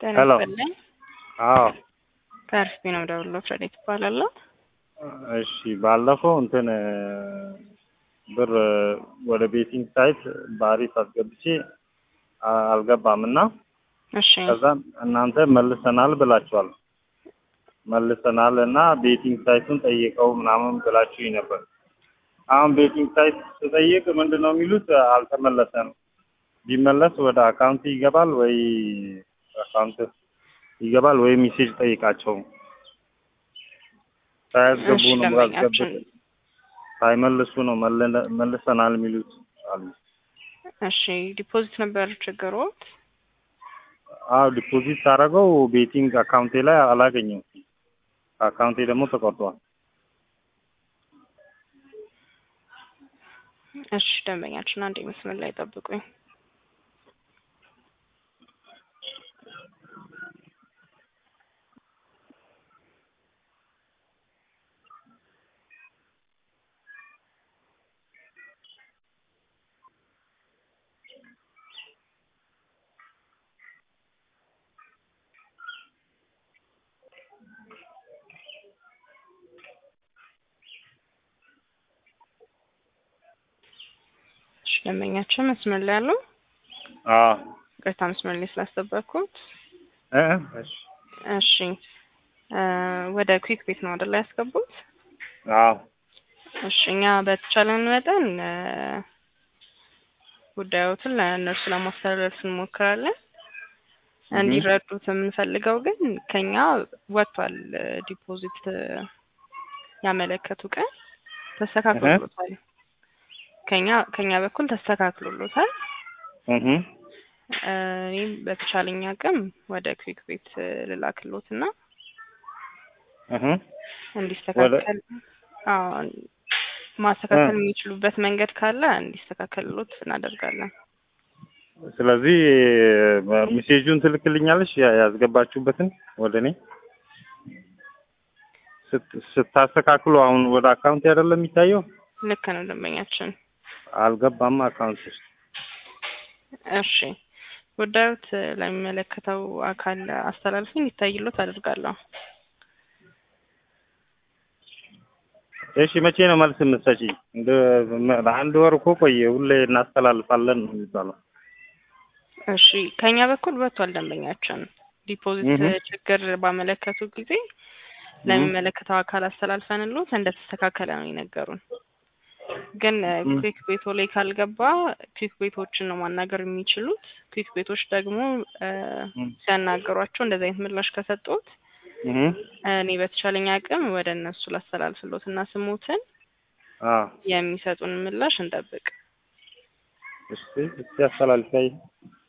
ጤና ሄሎ። ይስጥልኝ። አዎ ከአርሲፒ ነው የምደውለው። ፍሬዴት እባላለሁ። እሺ ባለፈው እንትን ብር ወደ ቤቲንግ ሳይት በአሪፍ አስገብቼ አ- አልገባም እና እሺ ከዛ እናንተ መልሰናል ብላችኋል። መልሰናል እና ቤቲንግ ሳይቱን ጠይቀው ምናምን ብላችሁኝ ነበር። አሁን ቤቲንግ ሳይት ስጠይቅ ምንድን ነው የሚሉት አልተመለሰም። ቢመለስ ወደ አካውንት ይገባል ወይ አካውንት ይገባል ወይ ሜሴጅ ጠይቃቸው ሳያስገቡ እሺ፣ ነው ደንበኛችን ያስገቡት ሳይመልሱ ነው መለ- መልሰናል የሚሉት አሉ። እሺ፣ ዲፖዚት ነበር ችግሮት? አዎ ዲፖዚት ሳደርገው ቤቲንግ አካውንቴ ላይ አላገኘም። አካውንቴ ደግሞ ተቆርጧል። እሺ፣ ደንበኛችን አንድ መስመር ላይ ጠብቁኝ። እሺ፣ ደንበኛችን መስመር ላይ ያለው አዎ ቅርታ መስመር ላይ ስላስጠበቅኩት። እ እ እሺ እሺ እ ወደ ኩዊክ ቤት ነው አይደል ያስገቡት? አዎ እሺ እኛ በተቻለን መጠን እ ጉዳዮትን ለእነርሱ ለማስተላለፍ እንሞክራለን። እንዲረዱት የምንፈልገው ግን ከኛ ወጥቷል እ ዲፖዚት እ ያመለከቱ ቀን ተስተካክሎሎታል። ከኛ ከኛ በኩል ተስተካክሎሎታል። እህ እ እኔም በተቻለኝ አቅም ወደ ኩዊክ ቤት እ ልላክሎት እና እህ እንዲስተካከል አዎ ማስተካከል የሚችሉበት መንገድ ካለ እንዲስተካከልሎት እናደርጋለን። ስለዚህ ሜሴጁን ትልክልኛለሽ ያ- ያስገባችሁበትን ወደ እኔ ስት- ስታስተካክሉ አሁን ወደ አካውንት አይደለም የሚታየው ልክ ነው ደንበኛችን። አልገባም አካውንት ውስጥ እሺ ጉዳዮት ለሚመለከተው አካል አስተላልፊ እንዲታይሎት አደርጋለሁ። እሺ መቼ ነው መልስ የምትሰጪኝ? እንደ አንድ ወር እኮ ቆየ። ሁሌ እናስተላልፋለን ነው የሚባለው። እሺ ከኛ በኩል ወጥቷል ደንበኛችን። ዲፖዚት እህ። ችግር ባመለከቱ ጊዜ ለሚመለከተው አካል አስተላልፈንሎት እንደተስተካከለ ነው የነገሩን። ግን እ እም። ኩዊክ ቤቶ ላይ ካልገባ ኩዊክ ቤቶችን ነው ማናገር የሚችሉት። ኩዊክ ቤቶች ደግሞ እ እም። ሲያናገሯቸው እንደዚህ አይነት ምላሽ ከሰጡት እህ እኔ በተቻለኝ አቅም ወደ እነሱ ላስተላልፍሎት እና ስሙትን አዎ የሚሰጡን ምላሽ እንጠብቅ። እስቲ እስቲ አስተላልፈይ